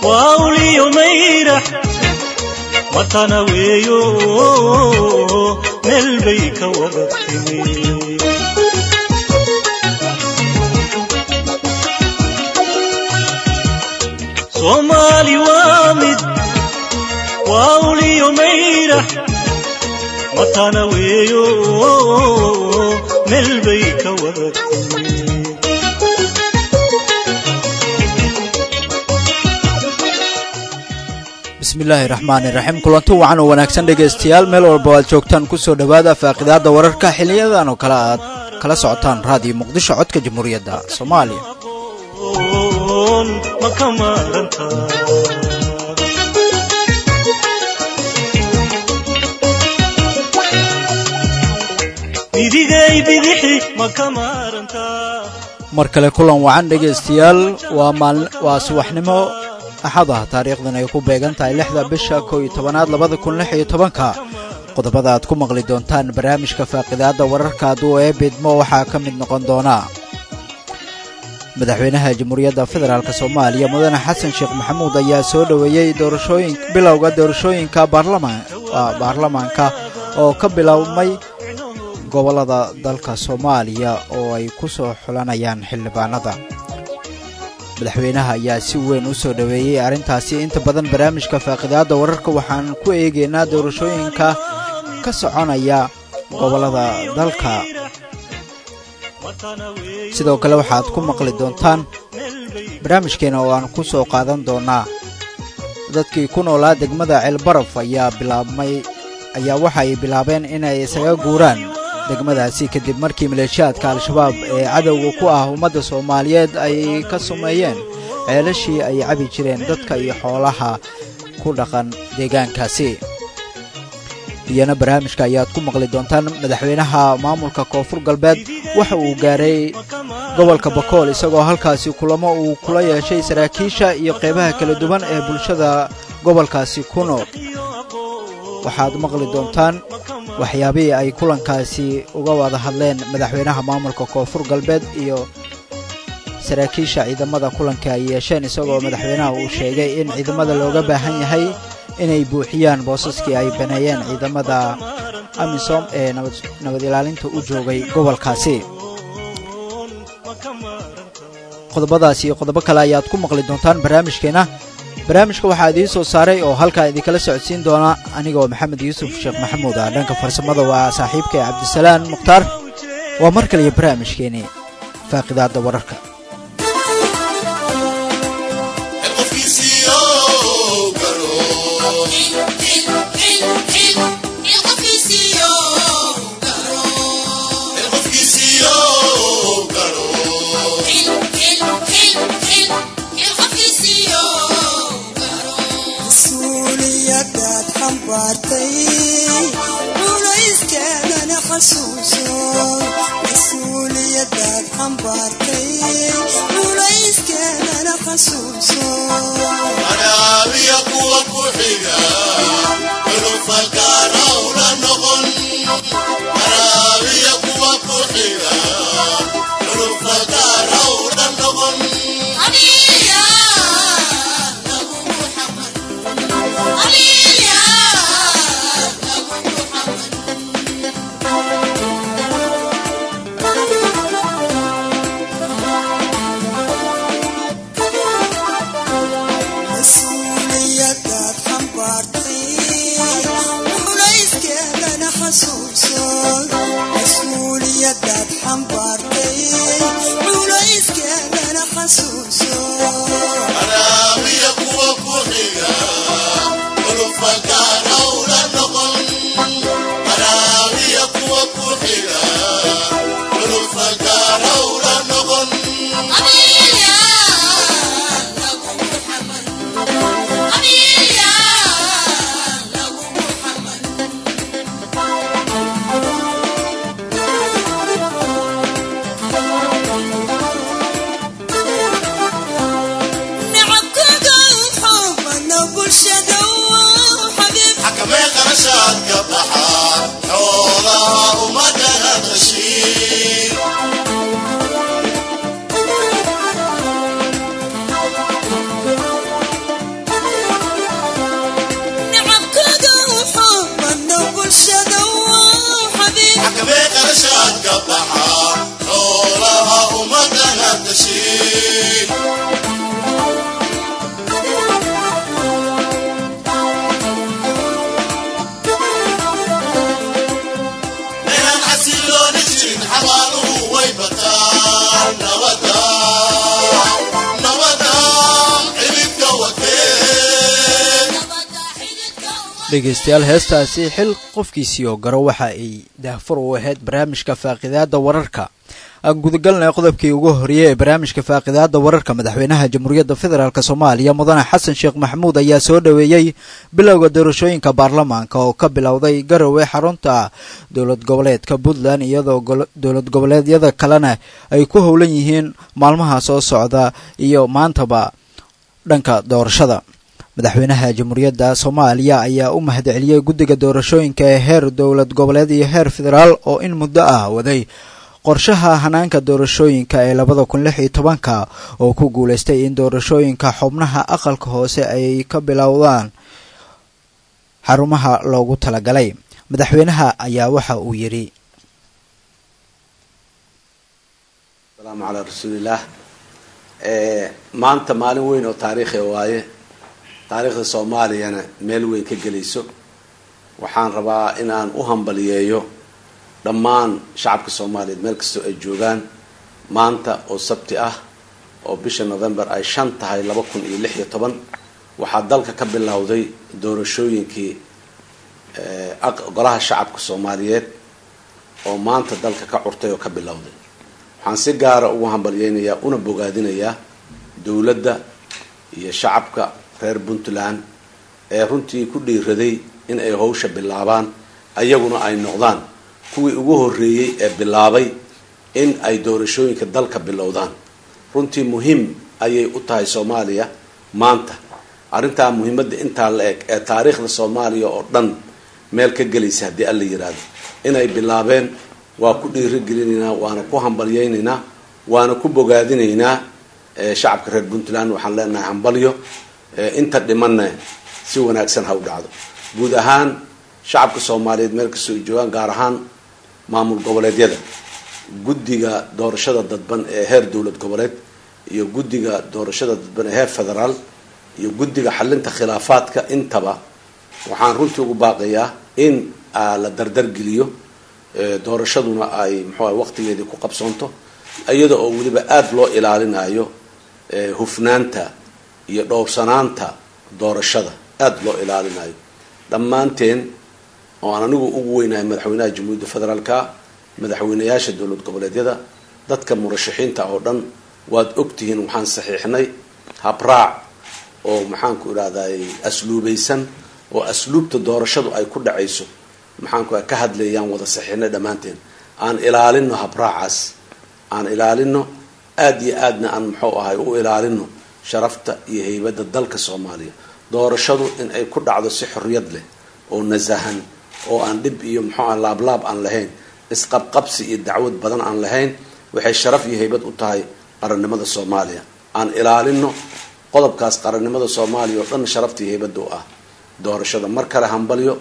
waa uliyo mayrax matana weeyo meel bay ka wada timi soomaali waa mid waa uliyo mayrax matana weeyo meel bay ka wada timi bismillaahi raxmaani raxiim kulanti wacan oo wanaagsan dhegaystayaal meel walba aad joogtaan kusoo dhowaada faaqidaadda wararka xiliyadan oo kale aad kala socotaan raadiyo muqdisho codka jamhuuriyadda soomaaliya ma ka maaranta midigay bidixi ma ka maaranta mar kale kulan wacan dhegaystayaal waa maal waa subaxnimo axad ah taariikhdan ay ku beegan tahay lixda bisha kow iyo tobanaad labada kun lix iyo tobanka qodobada aad ku maqli doontaan barnaamijka faaqidaadda wararka hadduu ee bidmo waxaa ka mid noqon doona madaxweynaha jamhuuriyadda federaalk soomaaliya mudane xasan sheekh maxamuud ayaa soo dhoweeyey doorashooyin bilowga doorashooyinka baarlamaanka oo ka bilowmay gobollada dalka soomaaliya oo ay ku soo xulanayaan xildhibaanada madaxweynaha ayaa si weyn u soo dhoweeyey arrintaasi inta badan barnaamijka faaqidaadda wararka waxaan ku eegaynaa doorashooyinka ka soconaya gobollada dalka sidoo kale waxaad ku maqli doontaan barnaamijkeena oo aan ku soo qaadan doonaa dadkii ku noolaa degmada ceelbaraf ayaa bilaabmay ayaa waxa ay bilaabeen inay isaga guuraan degmadaasi kadib markii maleeshiyaadka al-shabaab ee cadowga ku ah ummadda soomaaliyeed ay ka sumeeyeen ceelashii ay cabi jireen dadka iyo xoolaha ku dhaqan deegaankaasi iyana barnaamijka ayaad ku maqli doontaan madaxweynaha maamulka koonfur galbeed waxa uu gaaray gobolka bakool isagoo halkaasi kulamo uu kula yeeshay saraakiisha iyo qeybaha kala duwan ee bulshada gobolkaasi ku nool waxaad maqli doontaan waxyaabihii ay kulankaasi uga wada hadleen madaxweynaha maamulka koonfur galbeed iyo saraakiisha ciidamada kulanka ay yeesheen isagoo madaxweynaha uu sheegay in ciidamada looga baahan yahay inay buuxiyaan boosaskii ay baneeyeen ciidamada amisom ee nabad ilaalinta u joogay gobolkaasi qodobadaas iyo qodobo kale ayaad ku maqli doontaan barnaamijkeena barnaamijka waxaa idiin soo saaray oo halkaa idinkala socodsiin doona anigoo maxamed yuusuf sheekh maxamuud ah dhanka farsamada waa saaxiibka cabdisalaan mukhtaar waa mar kaliyo barnaamijkeeni faaqidaadda wararka dhegaystayaal heestaasi xil qofkiisii oo garo waxa ay daahfur u ahayd barnaamijka faaqidaada wararka aan gudagalnay qodobkii ugu horreeyey ee barnaamijka faaqidaada wararka madaxweynaha jamhuuriyadda federaalk soomaaliya mudane xasan sheekh maxamuud ayaa soo dhoweeyey bilowga doorashooyinka baarlamaanka oo ka bilowday garowe xarunta dowlad goboleedka puntland iyadoo dowlad goboleedyada kalena ay ku howlan yihiin maalmaha soo socda iyo maantaba dhanka doorashada madaxweynaha jamhuuriyadda soomaaliya ayaa u mahadceliyey guddiga doorashooyinka ee heer dowlad goboleed iyo heer federaal oo in muddo ah waday qorshaha hanaanka doorashooyinka ee labada kun lix iyo tobanka oo ku guulaystay in doorashooyinka xubnaha aqalka hoose ay ka bilowdaan xarumaha loogu talagalay madaxweynaha ayaa waxa uu yidhi asalaamu calaa rasuulillaah maanta maalin weyn oo taariikhi waaye taariikhda soomaaliyana meel weyn ka gelayso waxaan rabaa in aan u hambaliyeeyo dhammaan shacabka soomaaliyeed meel kastoo ay joogaan maanta oo sabti ah oo bisha november ay shan tahay laba kun iyo lix iyo toban waxaa dalka ka bilowday doorashooyinkii golaha shacabka soomaaliyeed oo maanta dalka ka curtay oo ka bilowday waxaan si gaara ugu hambalyeynayaa una bogaadinayaa dowladda iyo shacabka reer puntland ee runtii ku dhiiraday in ay hawsha bilaabaan ayaguna ay noqdaan kuwii ugu horreeyey ee bilaabay in ay doorashooyinka dalka bilowdaan runtii muhiim ayay u tahay soomaaliya maanta arrintaa muhiimadda intaa la eg ee taariikhda soomaaliya oo dhan meel ka gelaysa haddii alla yiraahdo inay bilaabeen waa ku dhiirigelinaynaa waana ku hambalyeynaynaa waana ku bogaadinaynaa shacabka reer puntland waxaan leenahay hambalyo inta dhimanna si wanaagsan ha u dhacdo guud ahaan shacabka soomaaliyeed meel kastoo ay joogaan gaar ahaan maamul goboleedyada guddiga doorashada dadban ee heer dowlad goboleed iyo guddiga doorashada dadban ee heer federaal iyo guddiga xalinta khilaafaadka intaba waxaan runtii ugu baaqayaa in la dardargeliyo doorashaduna ay muxuuaha waqtigeedii ku qabsoonto iyada oo weliba aada loo ilaalinayo hufnaanta iyo dhowrsanaanta doorashada aada loo ilaalinayo dhammaanteen oo aan anigu ugu weynahay madaxweynaha jamhuuriyadda federaalka madaxweynayaasha dowlad goboleedyada dadka murashaxiinta oo dhan waad ogtihiin waxaan saxiixnay habraac oo maxaanku idhahday asluubaysan oo asluubta doorashadu ay ku dhacayso maxaanku ka hadlayaan wada saxiixnay dhammaanteen aan ilaalino habraacaas aan ilaalino aada iyo aadna aan muxuu ahay u ilaalino sharafta iyo haybadda dalka soomaaliya doorashadu in ay ku dhacdo si xorriyad leh oo nasahan oo aan dhib iyo muxuu ah laablaab aan lahayn isqabqabsi iyo dacwad badan aan lahayn waxay sharaf iyo haybad u tahay qarannimada soomaaliya aan ilaalino qodobkaas qarannimada soomaaliya oo dhan sharafta iyo haybadda u ah doorashada mar kale hambalyo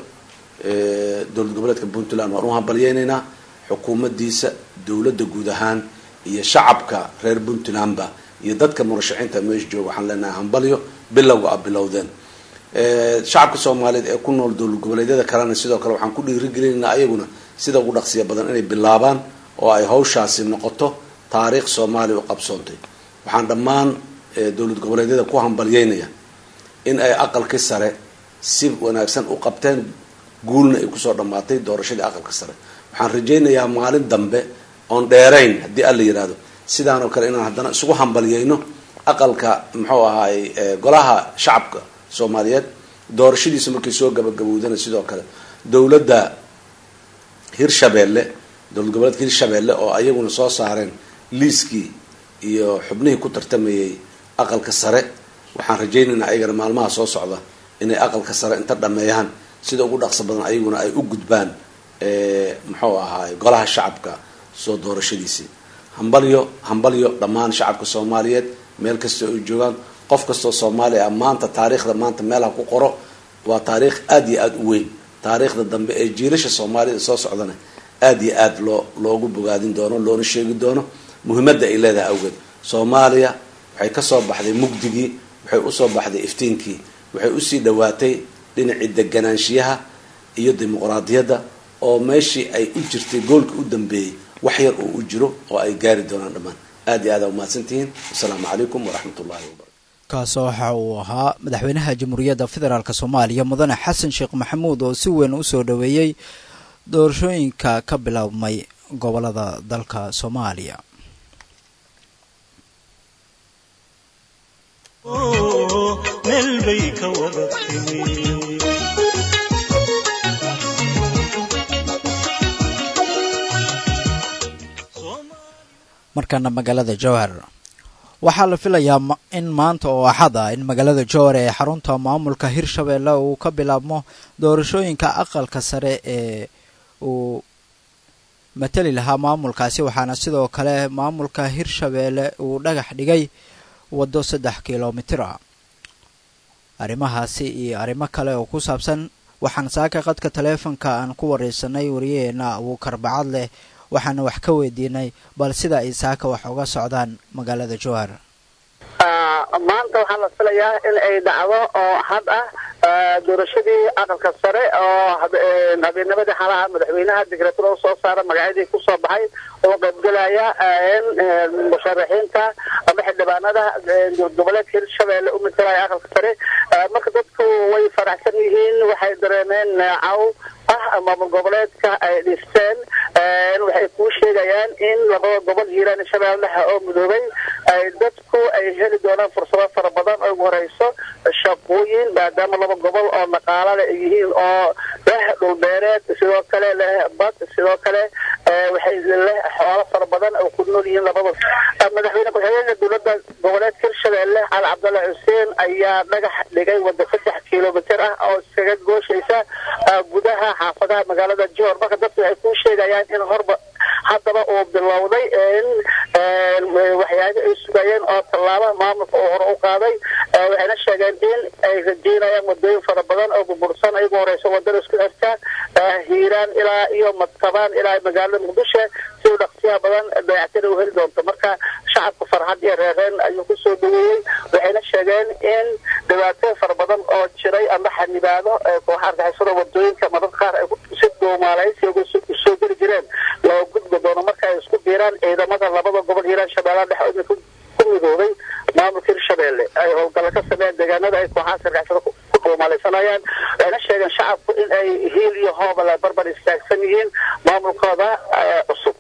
dowlad goboleedka puntland waan u hambalyeynaynaa xukuumaddiisa dowladda guud ahaan iyo shacabka reer puntlandba iyo dadka murashaxiinta meesha jooga waxaan leenahay hambalyo bilowga a bilowdeen shacabka soomaaliyeed ee ku nool dowlad goboleedyada kalena sidoo kale waxaan ku dhiirigelinaynaa ayaguna sida ugu dhaqsiya badan inay bilaabaan oo ay hawshaasi noqoto taariikh soomaaliya u qabsoontay waxaan dhammaan dowlad goboleedyada ku hambalyeynaya in ay aqalkii sare si wanaagsan u qabteen guulna ay kusoo dhammaatay doorashadii aqalka sare waxaan rajaynayaa maalin dambe oon dheerayn haddii alla yihahdo sidaan oo kale inaan haddana isugu hambalyeyno aqalka muxuu ahaay golaha shacabka soomaaliyeed doorashadiisa markay soo gabagabowdana sidoo kale dowladda hirshabeelle dowlad goboleedka hirshabeelle oo ayaguna soo saareen liiskii iyo xubnihii ku tartamayay aqalka sare waxaan rajaynaynaa ayagana maalmaha soo socda inay aqalka sare inta dhameeyaan sida ugu dhaqso badan ayaguna ay u gudbaan muxuu ahaay golaha shacabka soo doorashadiisii hambalyo hambalyo dhammaan shacabka soomaaliyeed meel kastoo ay joogaan qof kastoo soomaaliya ah maanta taariikhda maanta meelha ku qoro waa taariikh aada iyo aada u weyn taariikhda dambe ee jiilasha soomaalida soo socdana aada iyo aada loo loogu bogaadin doono loona sheegi doono muhiimadda ay leedahay awgeed soomaaliya waxay kasoo baxday mugdigii waxay usoo baxday iftiinkii waxay usii dhawaatay dhinacii deganaanshiyaha iyo dimuqraadiyadda oo meeshii ay u jirtay goolka u dambeeyey wax yar oo u jiro oo ay gaari doonaan dhammaan aada iyo aada umahadsantihiin wasalaamu calaykum waraxmat ullahi wabarakatu kaasoo waxa uu ahaa madaxweynaha jamhuuriyadda federaalk soomaaliya mudane xasan sheekh maxamuud oo si weyn u soo dhoweeyey doorashooyinka ka biloabmay gobolada dalka soomaaliya meel bay ka wada timi markana magaalada jowhar waxaa la filayaa in maanta oo axad ah in magaalada jowhar ee xarunta maamulka hirshabeelle uu ka bilaabmo doorashooyinka aqalka sare ee uu matali lahaa maamulkaasi waxaana sidoo kale maamulka hirshabeelle uu dhagax dhigay waddo saddex kilomitir ah arrimahaasi iyo arrimo kale oo ku saabsan waxaan saaka qadka taleefonka aan ku wareysanay wariyaheena abuukar bacad leh waxaana wax ka weydiinay bal sida ay saaka wax uga socdaan magaalada jowhar maanta waxaa la filayaa in ay dhacdo oo had ah doorashadii aqalka sare oo habeennimadii xalaha madaxweynaha digreetada usoo saara magacyadii kusoo baxay oo qaybgelaya musharaxiinta ama xildhibaanada goboleedka hirshabeelle u matalaya aqalka sare marka dadku way faraxsan yihiin waxay dareemeen caw ah maamul goboleedka ay dhisteen waxay kuu sheegayaan in labada gobol hiiraan shabeellaha oo midoobay ay dadku ay heli doonaan fursado fara badan oo ugu horeyso shaqooyin maadaama laba gobol oo dhaqaalale ay yihiin oo leh dhulbeereed sidoo kale leh bad sidoo kale waxay leh xoolo fara badan oo ku nool yihiin labada madaxweyne ku-xigeenka dowladda goboleedka hirshabeelle cali cabdalle xuseen ayaa dhagax dhigay wadda saddex kilomitir ah oo iskaga gooshaysa gudaha xaafadaha magaalada johor marka dadku waxay kuu sheegayaan in horba haddaba uu bilowday waxyaaba ay sugayeen oo tallaaba maamulka uu hore u qaaday waxayna sheegeen in ay rajeynayaan wadooyin fara badan oo burbursan ay ugu horeyso wadada isku xirta hiiraan ilaa iyo madkabaan ilaa magaalada muqdisho si u dhaqsiyaha badan dayactira u heli doonto marka shacabka farxad iyo reereen ayuu kusoo dhaweeyey waxayna sheegeen in dhibaatooyin fara badan oo jiray ama xanibaado kooxa argixisada wadooyinka mararka qaar ay si duumaalaysi soo geli jireen loo gudbi doono marka ay isku biiraan ciidamada labada gobol hiiraan shabeellaha dhexe ku midoobay maamulka hirshabeelle ay howlgalla ka sameeyeen deegaanada ay kooxahaas argixisada ku dhuumaalaysanayaan waxayna sheegeen shacabku in ay hiil iyo hoobala barbar istaagsan yihiin maamulkooda cusub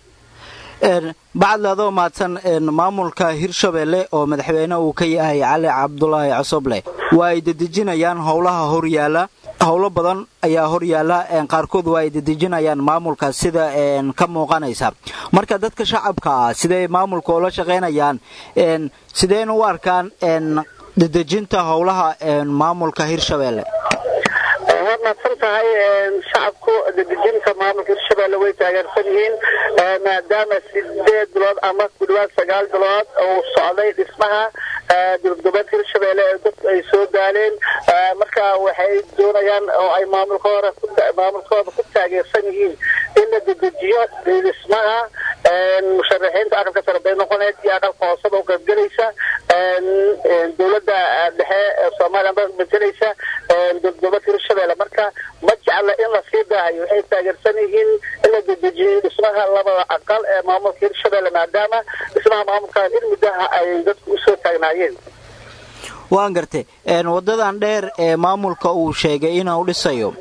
bacadle adoo mahadsan maamulka hirshabeelle oo madaxweyne uu ka yahay cali cabdulaahi cosoble waa ay dedejinayaan howlaha horyaala howlo badan ayaa horyaala qaarkood waa ay dedejinayaan maamulka sida ka muuqanaysa marka dadka shacabka ah siday maamulka ula shaqaynayaan sideen u arkaan dedejinta howlaha maamulka hirshabeelle waad mahadsan tahay shacabku dedejinta maamulka hirshabeelle way taageersan yihiin maadaama sideed bilood ama ku dhawaad sagaal bilood uu socday dhismaha dowladgoboleedka hirshabeelle ee dadku ay soo daaleen marka waxay doonayaan oo ay maamulkooda maamulkooda ku taageersan yihiin in la dedejiyo dhismaha musharaxiinta aqalka sare bay noqoneed iyo aqalka hooseba u qaybgelaysa dowladda dhexe ee soomaaliya ba matelaysa dowladgoboleedka hirshabeelle marka ma jecla in la sii daahayo waxay taageersan yihiin in la dedejiyo dhismaha labada aqal ee maamulka hirshabeelle maadaama dhismaha maamulkan in muddaha ay dadku usoo taagnaayeen waan gartay wadadan dheer ee maamulka uu sheegay inuu dhisayo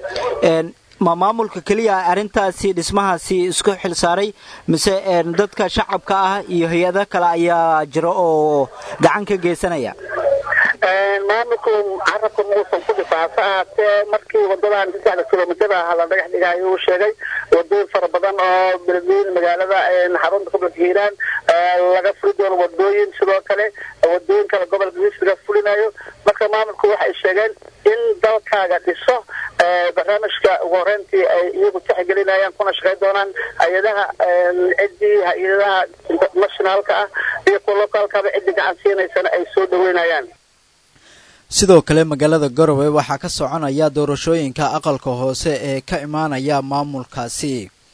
ma maamulka keliya arrintaasi dhismahaasi isku xil saaray mise dadka shacabka ah iyo hay-ado kale ayaa jira oo gacan ka geysanaya maamulku carabka muusan ku dhisa hase ahaatee markii wadadan saddexda kilomitir ah la dhagax dhigayo uu sheegay wadooyin fara badan oo beledweyne magaalada xarunta gobolka hiiraan laga furi doono wadooyin sidoo kale wadooyin kale gobolka mis laga fulinayo marka maamulku waxay sheegeen in dalkaaga dhiso barnaamijka ugu horeyntii ay iyagu tixgelinayaan kuna shaqayn doonaan hay-adaha ciddii hay-adaha internationaalka ah iyo kuwa lokaalkaba ciddii gacan siinaysana ay soo dhaweynayaan sidoo kale magaalada garowe waxaa ka soconaya doorashooyinka aqalka hoose ee ka imaanaya maamulkaasi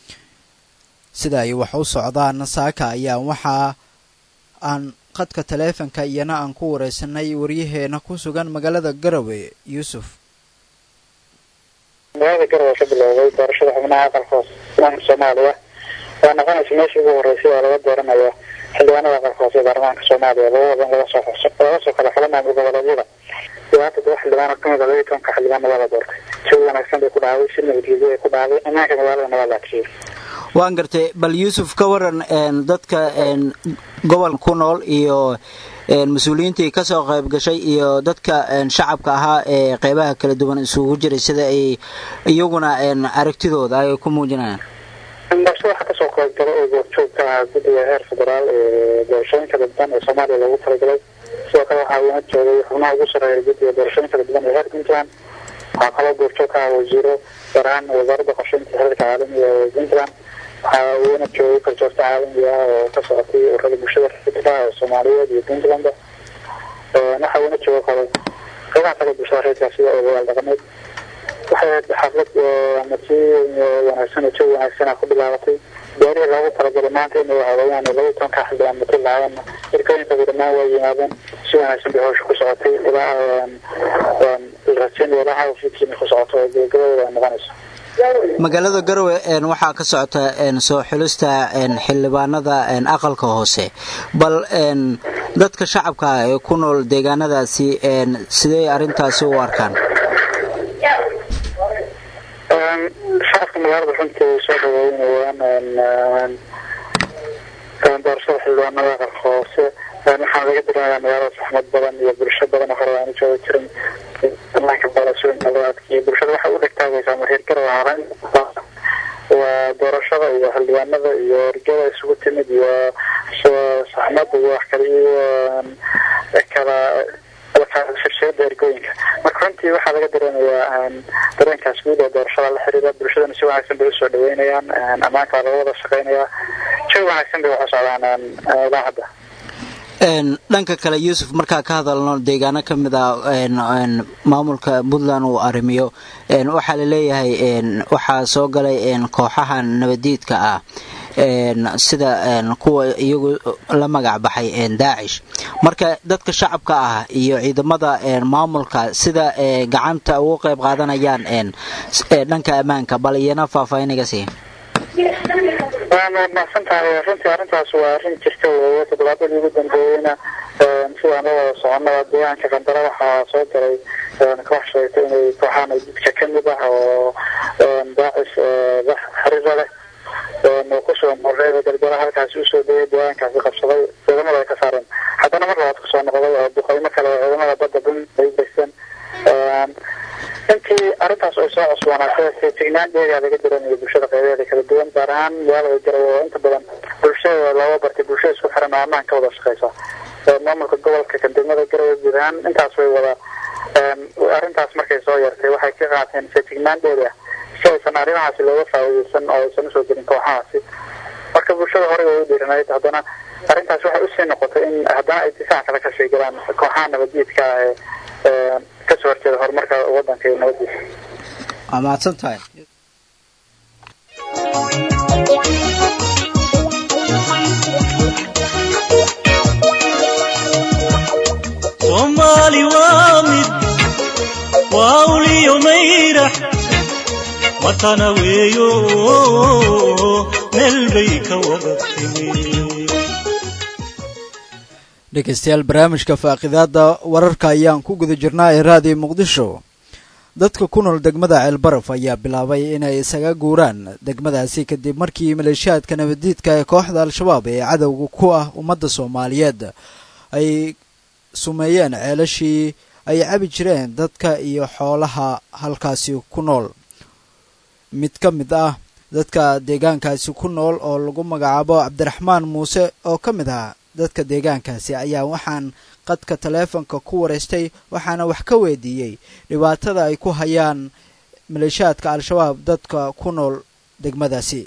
sida ay wax u socdaan saaka ayaa waxaa aan qadka taleefonka iyana aan ku wareysanay waryaheena ku sugan magaalada garowe yuusuf magaalada garowe ka bilowday doorashada xubnaha aqalka hoose islaamka soomaaliya waa noqonaysa meeshii ugu horeysay oo laga dooranayo xildhibaanada aqalka hoose ee baarlamaanka soomaaliya laba wadan laga soo laga soo kala xula maamul goboleedyada ilaa toddoba xildhibaan oo kamid a labaiyi tobanka xildhibaanna waa la doortay si wanaagsan bay ku dhacday si nabadgelyo ay ku dhacday ammaanka magaaladana waa la adkeeyey waan gartay bal yuusuf ka waran dadka gobolka ku nool iyo mas-uuliyiintii kasoo qayb gashay iyo dadka shacabka ahaa ee qeybaha kala duwan isugu jiray sida ay iyaguna aragtidooda ay ku muujinayaan balse waxaa kasoo qayb gala oo goobjoogka ah guddiga heer federaal ee doorashooyinka dadban ee soomaaliya loogu talagalay sidoo kale waxaa uuna joogay xubnaha ugu sarreeya guddiga doorashooyinka dadban ee heer puntland waxaa kaloo goobjoog ka ah wasiiro gaar ahaan wasaaradda qorsheynta xiriirka caalamiga ee puntland waxaa uuna joogay kaljoogta caalamiga ah oo ka socotay ururada bulshada rayidka ee soomaaliyeed iyo puntland waxa uuna jooga kale qeybaha kale bulshada rayidka sida odayaal dhaqameed waxay ahayd xaflad ama si wanaagsan oo jawi wanaagsan ku bilaabatay gaarihii loogu talagalay maanta inay habeeyaan laba tobanka xildhibaan mati lahaayeen irkooyinka dhammaan waa yimaadeen si wanaagsan bay hawsha ku socotay ilaa rajaynaya ilaa hawshiikiina ku socoto oo gabagabada ay noqonayso magaalada garowe waxaa ka socota soo xulista xildhibaanada aqalka hoose bal dadka shacabka ah ee ku nool deegaanadaasi sidee arrintaasi u arkaan shacabka magaalada runtii way soo dhaweynayaan doorashada xildhibaanada aqalka hoose waxaan laga dareemayaa magaalada saxmad badan iyo bulsho badan oo hore aan jooga jirin amaanka baalasooyinka loo adkeeyay bulshada waxay u dhegtaagaysaa marhiir garow haran waa doorashada iyo xildhibaanada iyo ergada isugu timid iyo saxmada iyo wax kale iyo kala shirshirada ergooyinka marka runtii waxaa laga dareemayaa dareenkaas guud oo doorashada la xiriira bulshadana si wanaagsan bay usoo dhaweynayaan ammaanka waa laga wada shaqeynaya jawi wanaagsan bay waxa socdaan ilaa hadda dhanka kale yuusuf markaa ka hadalno deegaano ka mid a maamulka puntland uu arrimiyo waxaa laleeyahay waxaa soo galay kooxaha nabadiidka ah sida kuwa iyagu la magac baxay daacish marka dadka shacabka ah iyo ciidamada maamulka sida gacanta ugu qayb qaadanayaan dhanka ammaanka bal iyana faahfaahinaga sii waad mahadsan tahay runtii arrintaas waa arrin jirta weeye toddobaadadii ugu dambeeyeyna sidaan la wada soconaba deegaanka qandara waxaa soo galay koox sheegtay inay kooxahan jidka ka mid ah oo daacis xariira leh oo kusoo moreeda gargara halkaasi usoo degay deegaankaasi qabsaday ciidamada ay ka saareen haddana mar labaad kusoo noqday oo duqeymo kale oo ciidamada badda bun ay geysteen intii arrintaas ay soo cusboonaatay feejignaan dheegaa laga dareemayo bulshada qeybeeda kala duwan gaar ahaan magaalada garowe oo inta badan bulshada looga bartay bulshada isku xiran oo ammaan ka wada shaqeysa maamulka gobolka kadegmada garowe guud ahaan intaas way wada arrintaas markay soo yartay waxay ka qaateen feejignaan dheeri ah si aysan arrimahaasi looga faa'iideysan oo aysan usoo gelin kooxahaasi marka bulshada horey way u dhiiranayd haddana arrintaas waxay usii noqotay in haddana ay difaac kale kasii galaan kooxaha nabaddiidka ah ee kasoo horjeeda horumarka wadanka iyo nabadiisa waa mahadsan tahay soomaali waa mid waa uliyo mayrax watana weeyo meel bay ka wada timi dhegeystayaal barnaamijka faaqidaada wararka ayaan ku guda jirnaa ee raadiyo muqdisho dadka ku nool degmada ceelbaraf ayaa bilaabay inay isaga guuraan degmadaasi kadib markii maleeshiyaadka nabadiidka ee kooxda al-shabaab ee cadowga ku ah ummadda soomaaliyeed ay sumeeyeen ceelashii ay cabi jireen dadka iyo xoolaha halkaasi ku nool mid ka mid ah dadka deegaankaasi ku nool oo lagu magacaabo cabdiraxmaan muuse oo ka mid ah dadka deegaankaasi ayaa waxaan qadka taleefonka ku wareystay waxaana wax ka weydiiyey dhibaatada ay ku hayaan maleeshiyaadka al-shabaab dadka ku nool degmadaasi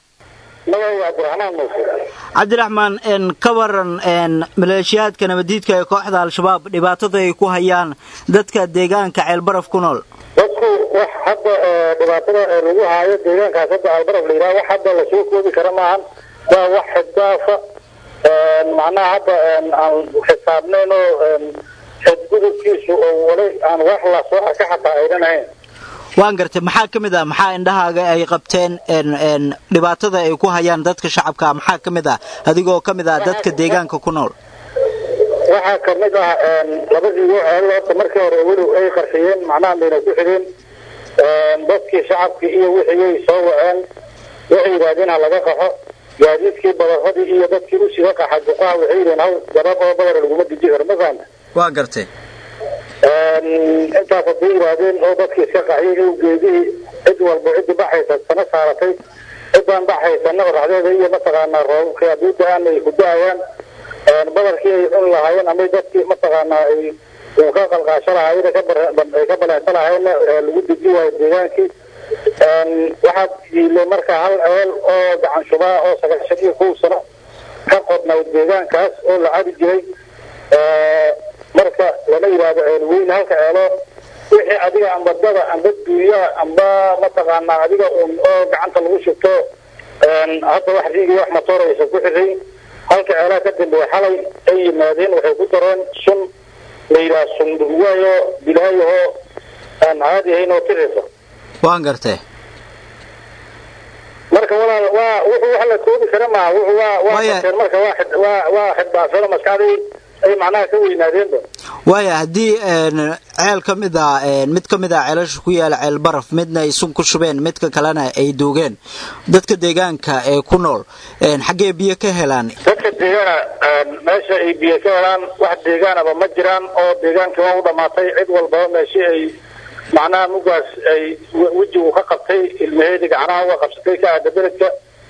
cabdiraxmaan ka waran maleeshiyaadka nabadiidka ee kooxda al-shabaab dhibaatada ay ku hayaan dadka deegaanka ceelbaraf ku nool dadku wax hadda dhibaatada lagu haayo deegaankaas hadda albaraf la yidhaha wax hadda lasoo koobi kara maahan waa wax xisdaafa macnaha hadda aan xisaabnayn oo xadgudubkiisu oo wali aan wax lasoo arka xataa aydan ahayn waan gartay maxaa ka mid ah maxaa indhahaaga ay qabteen dhibaatada ay ku hayaan dadka shacabka maxaa ka mid ah adigoo ka mid ah dadka deegaanka ku nool waxaa ka mid ah labadii weel horta markii hore weli ay qarxiyeen macnaha mayna ku xidhin dadkii shacabkii iyo wixii soo waceen waxay yidhaahdeen ha laga qaxo gaadiidkii badarradii iyo dadkii usiga qaxa duqaha waxay yidheen haw gabab oo badar laguma deji karo ma fahamta waa gartay intaas haday yidhaahdeen oo dadkii iska qaxiyay ow geedihii cid walba ciddi baxaysa sana saaratay ciddaan baxaysana oraxdeeda iyo mataqaanaa roobabkii haddii da-aan ay ku da-ayaan badarkii ay cun lahaayeen ama dadkii mataqaanaa ay uu ka qalqaasho lahaayeen ay ka baleensa lahaayeen lagu deji waayo deegaankii waxaa yiilay marka hal ceel oo gacan shubaa oo sagaashan iyo kow sano ka qodnay deegaankaas oo la cabi jiray marka lama yidhaahdo ceel weyn halka ceelo wixii adiga amba dada amba duunyaha amba mataqaanaa adiga un oo gacanta lagu shubto hadda wax riigi wax matoor aysan ku xiray halka ceelaha ka dambeeya xalay ay yimaadeen waxay ku dareen sun la yidhaha sun dhurwaayo bilaayahoo aan caadi ahayn oo tirisa waan gartay marka walaal waa wuxuu wax la koobi kara maaha wuxuu waa waa qateen marka waa xid waa waa xidbaasada maskaxdii ay macnaha ka weynaadeenba waaya haddii ceel ka mid a mid ka mid ah ceelasha ku yaala ceel baraf midna ay sun ku shubeen midka kalena ay duugeen dadka deegaanka ee ku nool xaggee biyo ka helaan dadka deegaana meesha ay biyo ka helaan wax deegaanaba ma jiraan oo deegaankii waa u dhamaatay cid walbaba meeshii ay macnaha mugaas ay wejigu ka qabtay ilmaheedii gacnaha uga qabsatay ka aada beledka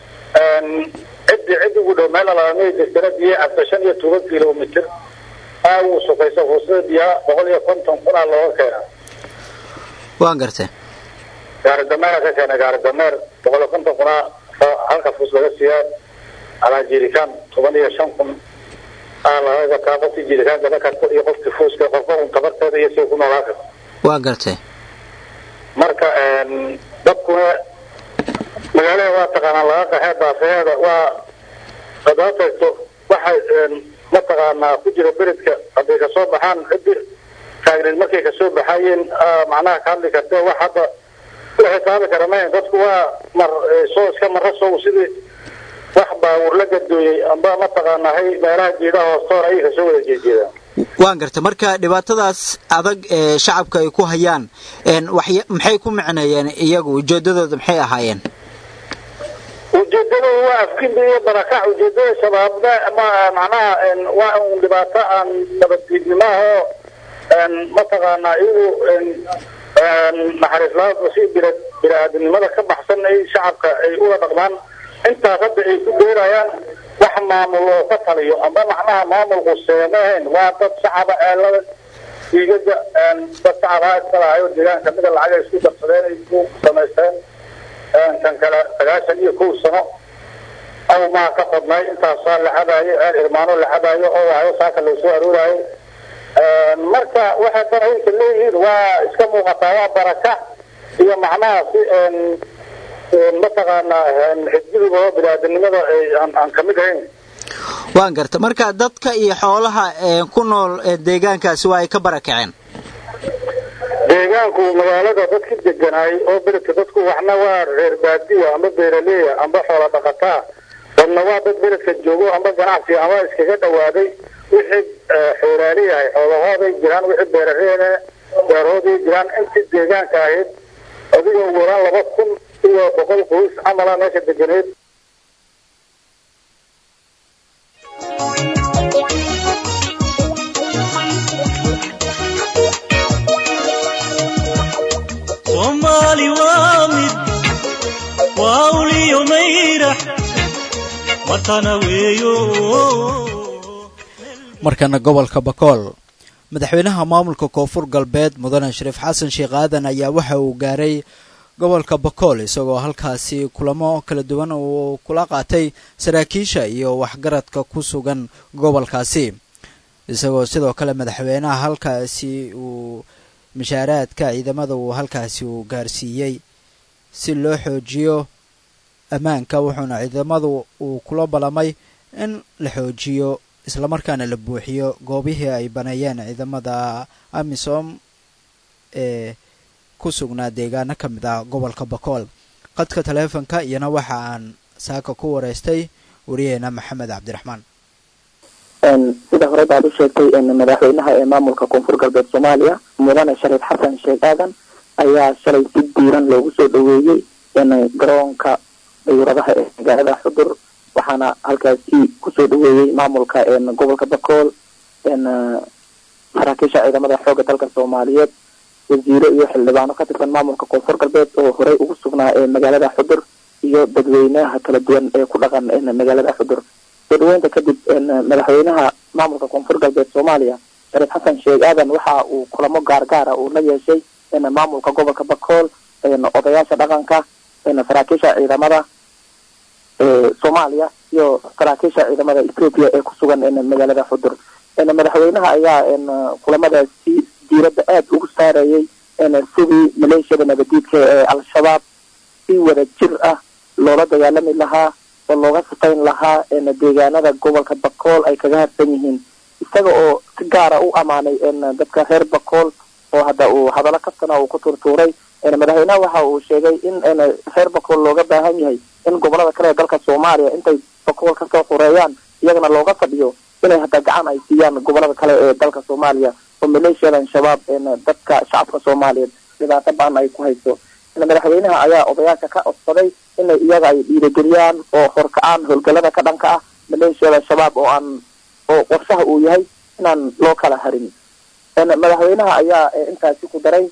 ciddi cid ugu dhow meel alaamay jirtana biyo cabta shan iyo toban kilomitr aa uu sukaysa fuusada biyaha boqol iyo konton kunaa looga keena waan gartay gaari dameera ka keena gaari dameer boqol iyo konton kunaa halka fuus laga siiyaa alaa jirikaan toban iyo shan kun aa laga gataa qofkii jirikaan gaba karta iyo qofkii fuuska qofka un tabarteeda iyo siga ku noolaa karta waa gartay marka dadkuna magaalada waa taqaanaa laga qaxee baafaheeda waa hadaa tagto waxay mataqaanaa ku jira beredka hadday kasoo baxaan ciddi taagneed markay kasoo baxayeen macnaha ka hadli kartee wax hadda u xisaabi kara mayn dadku waa mar soo iska mara sow sidii wax baawur la gadooyey amba mataqaanaa hay meelaha geedaha hoostoona ayay kasoo wada jeejeedaan waan gartay marka dhibaatadaas adag ee shacabka ay ku hayaan maxay ku micneeyeen iyagu ujeedadooda maxay ahaayeen ujeedadooda waa afkimbi iyo barakac ujeedada shabaabna macnaha waa un dhibaato aan nabaddiidnimaahoo mataqaanaa iyagu naxariislaada si bira bini-aadamnimada ka baxsan ay shacabka ay ula dhaqmaan intaas hadda ay ku beerayaan wax maamul oo ka taliyo amba macnaha maamulku seemahayn waa dad shacaba eelada diigada dad shacabaa iska lahayo deegaanka mida lacag ay isku darsadeen ay ku samaysteen kan kale sagaashan iyo kow sano aw maa ka qodnay intaasaa la cabaayo eel irmaano la cabaayo oo waayo saaka loo soo arooraayo marka waxay barayinka leeyihiin waa iska muuqataa waa baraka iyo macnaha si mataqaanaa xisbidiba oo biniaadanimada aan kamid ahayn waan garta marka dadka iyo xoolaha ku nool deegaankaasi waa ay ka barakaceen deegaanku magaalada dadki deganaay oo beledka dadku waxna waa reer baadiya amba beeraleya amba xoola dhaqataa dadna waa dad beledka joogo amba ganacsi ama iskaga dhawaaday wixii xoolaali yahay xoolahooday jiraan wixii beerareene beerahooday jiraan intii deegaanka ahayd adigoo waraan laba kun iyo boqol qoys camala meesha deganeed soomaali waa mid waa uliyo mayrax matana weeyo markana gobolka bakool madaxweynaha maamulka koonfur galbeed mudane shariif xasan sheekh aadan ayaa waxa uu gaaray gobolka bakool isagoo halkaasi kulamo kala duwan uu kula qaatay saraakiisha iyo waxgaradka ku sugan gobolkaasi isagoo sidoo kale madaxweynaha halkaasi uu mashaaraadka ciidamada uu halkaasi uu gaarsiiyey si loo xoojiyo ammaanka wuxuuna ciidamadu uu kula ballamay in la xoojiyo islamarkaana la buuxiyo goobihii ay baneeyeen ciidamada amisom ee ku sugnaa deegaano ka mid ah gobolka bakool qadka taleefonka iyana waxa aan saaka ku wareystay wariyaheena maxamed cabdiraxmaan sida hore baad u sheegtay madaxweynaha ee maamulka koonfur galbeed soomaaliya mudane shariif xasan sheekh aadan ayaa shalay si diiran loogu soo dhaweeyey garoonka dayuuradaha ee magaalada xudur waxaana halkaasi kusoo dhaweeyey maamulka gobolka bakool saraakiisha ciidamada xooga dalka soomaaliyeed wasiiro iyo xildhibaano ka tirsan maamulka koonfur galbeed oo horey ugu sugnaa ee magaalada xudur iyo dadweynaha kala duwan ee ku dhaqan magaalada xudur soo dhaweynta kadib madaxweynaha maamulka koonfur galbeed soomaaliya shariif xasan sheekh aadan waxa uu kulamo gaargaara uu la yeeshay maamulka gobolka bakool odayaasha dhaqanka saraakiisha ciidamada soomaaliya iyo saraakiisha ciidamada ethoopia ee ku sugan magaalada xudur madaxweynaha ayaa kulamadaasi diiradda aada ugu saarayay sidii maleeshiyada nabadiidka ee al-shabaab si wada jir ah loola dagaalami lahaa oo looga sifayn lahaa deegaanada gobolka bakool ay kaga harsan yihiin isaga oo si gaara u amaanay dadka reer bakool oo hadda uu hadallo kastana uu ku turtuuray madaxweynaha waxa uu sheegay in reer bakool looga baahan yahay in gobolada kale ee dalka soomaaliya intay bakool kasoo xureeyaan iyagana looga fadhiyo inay hadda gacan ay siiyaan gobolada kale ee dalka soomaaliya oo maleeshiyadan shabaab dadka shacabka soomaaliyeed dhibaato baan ay ku hayso madaxweynaha ayaa odayaasha ka codsaday inay iyaga ay dhiirageliyaan oo horkacaan howlgalada ka dhanka ah maleeshiyada shabaab oo aan oo qorshaha uu yahay inaan loo kala harin madaxweynaha ayaa intaasi ku daray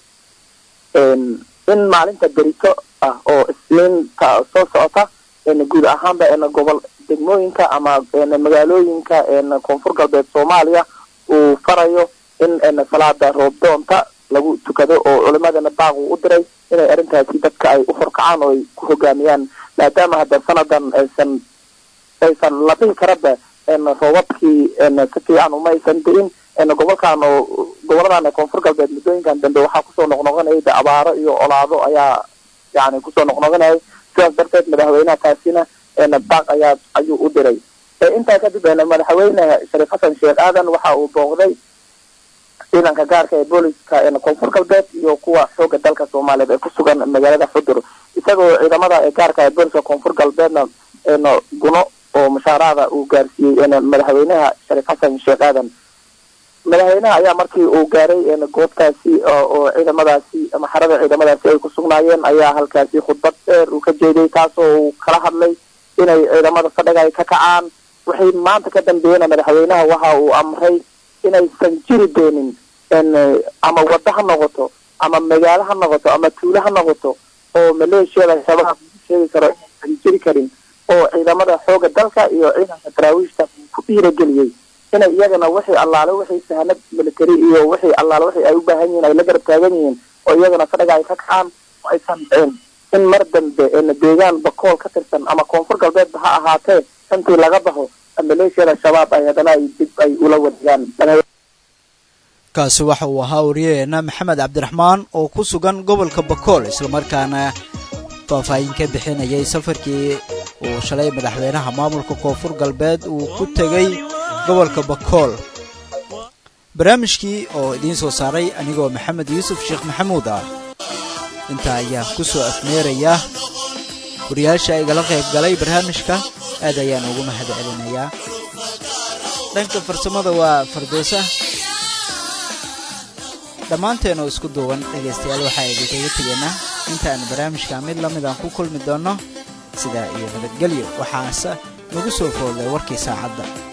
in maalinta berito ah oo isniinta soo socota guud ahaanba gobol degmooyinka ama magaalooyinka koonfur galbeed soomaaliya uu farayo in salaada roobdoonta lagu tukado oo culimadana baaq uu u diray inay arrintaasi dadka ay u horkacaan oo ay ku hogaamiyaan maadaama hadda sanadan aysan aysan la dhihi karaba roobabkii si fiican uma aysan di'in gobolkan oo goboladan koonfur galbeed muddooyinkan dambe waxaa kusoo noqnoqonayay de abaaro iyo olaado ayaa yani kusoo noqnoqonayay sidaas darteed madaxweynaha kaasina baaq ayaa ayuu u diray intaa kadib madaxweyne shariif xasan sheekh aadan waxa uu booqday ciidanka gaarka ee booliska koonfur galbeed iyo kuwa xooga dalka soomaaliyeed ee ku sugan magaalada xudur isagoo ciidamada gaarka ee booliska koonfur galbeedna guno oo mushaaraada uu gaarsiiyey madaxweynaha shariif xasan sheekh aadan madaxweynaha ayaa markii uu gaaray goobtaasi oo ciidamadaasi ama xarada ciidamadaasi ay ku sugnaayeen ayaa halkaasi khudbad dheer uu ka jeeday taasoo uu kala hadlay inay ciidamada fadhiga ay ka kacaan waxay maanta ka dambeeyena madaxweynaha waxa uu amray inaysan jiri doonin ama waddo ha noqoto ama magaalo ha noqoto ama tuulo ha noqoto oo maleeshiyada shabaab sheegi karo aysan jiri karin oo ciidamada xooga dalka iyo ciidanka daraawiishta ku dhiirageliyey inay iyagana wixii allaale wixii sahanad military iyo wixii allaale wixii ay u baahan yihiin ay la garab taagan yihiin oo iyagana fadhiga ay ka kacaan oo aysan dhicin in mar dambe deegaan bakool ka tirsan ama koonfur galbeedba ha ahaatee intii laga baxo maleeshiyada shabaab ay haddana ay dib ay ula wadegaan kaasi waxa uu ahaa wariyaheena maxamed cabdiraxmaan oo ku sugan gobolka bakool islamarkaana faahfaahin ka bixinayay safarkii uu shalay madaxweynaha maamulka koonfur galbeed uu ku tegey gobolka bakool barnaamijkii oo idiin soo saaray anigoo maxamed yuusuf sheekh maxamuud ah intaa ayaan ku soo afmeerayaa wariyaasha igala qayb galay barnaamijka aad ayaan ugu mahad celinayaa dhanka farsamada waa fardoosa dhammaanteenoo isku duuban dhegaystayaal waxaa idinkaga tegaynaa intaan barnaamijka mid la mid aan ku kulmi doonno sidaa iyo nabadgelyo waxaase nagu soo foolday warkii saacadda